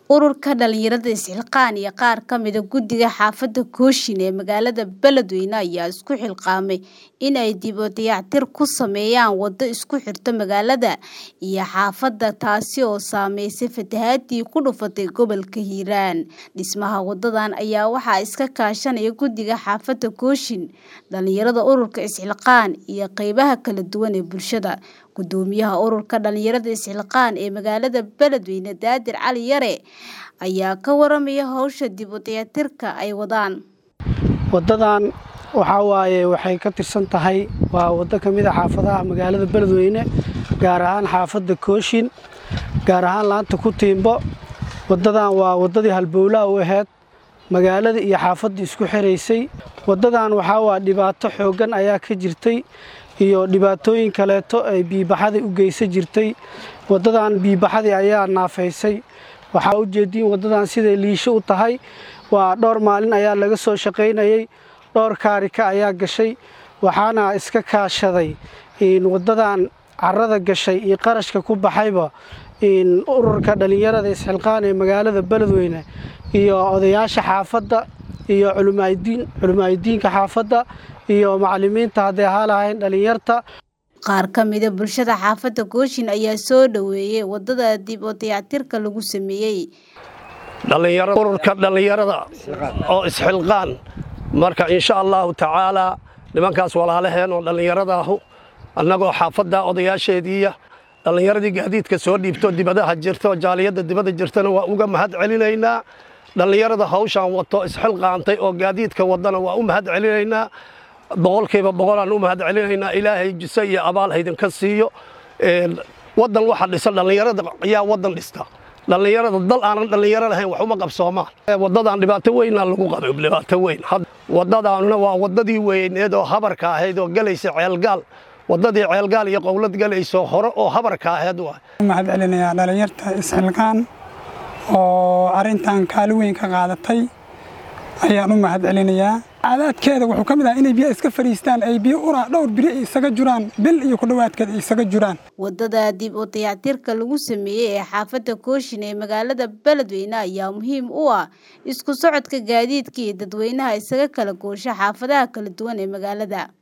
Ururka dhalinyarada isxilqaan iyo qaar ka mid ah guddiga xaafadda Kooshin ee magaalada Beledweyne ayaa isku xilqaamay in ay dib u dayactir ku sameeyaan waddo isku xirta magaalada iyo xaafadda taasi oo saameysay fatahaadii ku dhufatay gobolka Hiiraan. Dhismaha waddadan ayaa waxaa iska kaashanaya guddiga xaafadda Kooshin, dhalinyarada ururka isxilqaan iyo qaybaha kala duwan ee bulshada. Guddoomiyaha ururka dhalinyarada isxilqaan ee magaalada Beledweyne Daadir Cali Yare ayaa ka waramaya hawsha dib u dayactirka ay wadaan. waddadan waxaa waaye waxay ka tirsan tahay waa waddo ka mid a xaafadaha magaalada Beledweyne gaar ahaan xaafadda Kooshin gaar ahaan laanta ku tiimbo waddadan waa waddadii halbowlaha u ahayd magaalada iyo xaafadda isku xiraysay waddadan waxaa waa dhibaato xooggan ayaa ka jirtay iyo dhibaatooyin kaleeto ay biibaxadii u geysan jirtay waddadan biibaxadii ayaa naafaysay waxaa u jeediin waddadan siday liisho u tahay waa dhowr maalin ayaa laga soo shaqaynayay dhowr kaarika ayaa gashay waxaana iska kaashaday waddadan carrada gashay iyo qarashka ku baxayba ururka dhalinyarada isxilqaan ee magaalada Beledweyne iyo odayaasha xaafadda iyo culimaadiinka xaafadda iyo macallimiinta hadday ahaa lahayn dhalinyarta Qaar ka mid ah bulshada xaafadda Kooshin ayaa soo dhaweeyay waddada dib u dayactirka lagu sameeyay. ururka dhalinyarada oo isxilqaan marka insha allahu tacaalaa nimankaas walaalaheen oo dhallinyarada ahu annagoo xaafadda odayaasheediiya dhallinyaradii gaadiidka soo dhiibto dibadaha jirto jaaliyadda dibadda jirtana waa uga mahad celinaynaa dhallinyarada hawshaan wato isxilqaantay oo gaadiidka wadana waa u mahad celinaynaa boqolkiiba boqolaan u mahad celinaynaa ilaahay jise iyo abaal haydinka siiyo waddan waxa dhisa dhallinyarada ayaa waddan dhista dhallinyarada dal aanan dhallinyaro lahayn wax uma qabsoomaan waddadan dhibaato weynaa lagu qabay dhibaato weyn waddadaanuna waa waddadii weyneed oo habarka ahayd oo galaysa ceelgaal waddadii ceelgaal iyo qowlad galayso hore oo habarka ahayd waa mahad celinayaa dhalinyarta isxilqaan oo arrintan kaalin weyn ka qaadatay ayaan u mahad celinayaa cadaadkeeda wuxuu ka mid ahaa inay biyo iska fadhiistaan ay biyo uraa dhowr biri ay isaga juraan bil iyo ku dhowaadkeed ay isaga juraan Waddada dib u dayactirka lagu sameeyay ee xaafadda Kooshin ee magaalada Beledweyne ayaa muhiim u ah isku socodka gaadiidka iyo dadweynaha isaga kala goosha xaafadaha kala duwan ee magaalada.